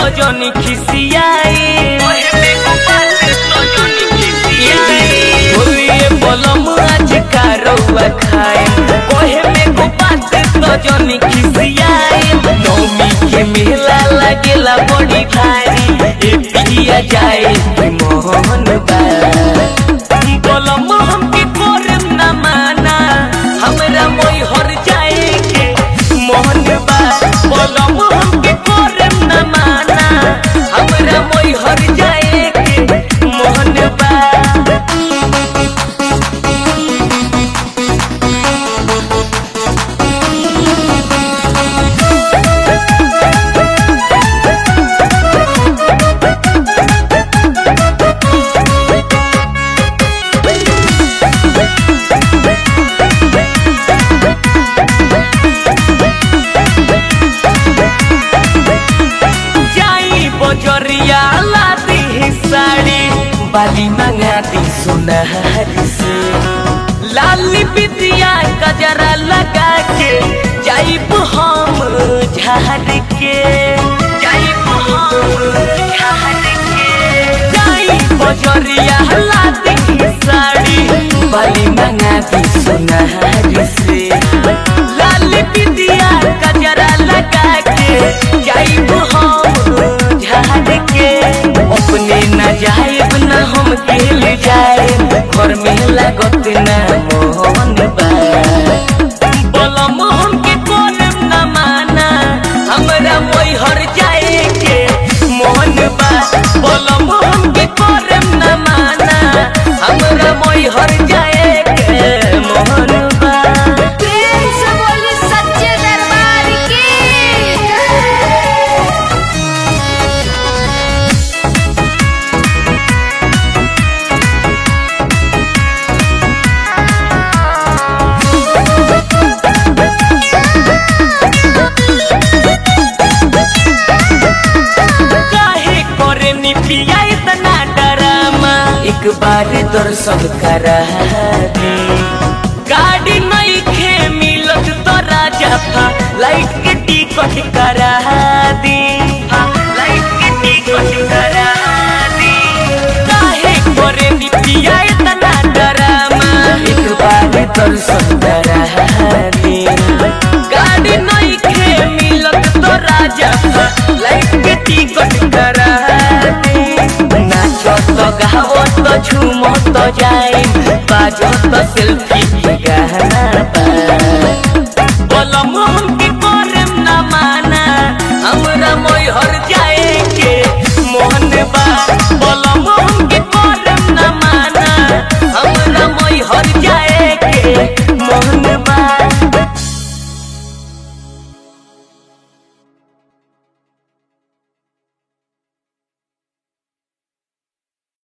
तो जनी खिसियाई होलिए बलम आज का रउआ खाए कोहे में को बात तो जनी खिसियाई नौमी के मेला लगेला बड़ी भारी ए पिया जाए कि मोहन बा बलम हमके करम ना माना हमरा मोई हर जाए के मोहन बा बलम हमके करम ना माना हमरा मोई हर जाए के मोहन बा जाई बजरिया लादी साड़ी बाली मंगा दी सुनहरी से लाली बिदिया गजरा लगा के जाइब हम झाड़ के जाइब हम झाड़ के जाई बजरिया लादी साड़ी बाली मंगा दी सुनहरी से लाली बिदिया गजरा लगा के जाइब हम झाड़ के अपने न जाइब न हम गेल जाए घर में लागत न मोहन बा बलम हमके करम न माना हमरा मोई हर जाए के मोहन बा बलम हमके करम न माना हमरा मोई हर जाए के मोहन बा प्रेम से बोली सच्चे दरबार की काहे करे नी पिया इतना डरामा एक बार दर्शन करा दे गाड़ी नहीं खे मिलत तो राजा फा लाइट के टिकट करा दी लाइट के टिकट करा दी काहे करे नी पिया इतना डरामा एक बार दर्शन करा दे गाड़ी नहीं खे मिलत तो राजा फा लाइट के टिकट करा दे नाचो तो गावो तो झूमो तो जाए बाजो तो सेल्फी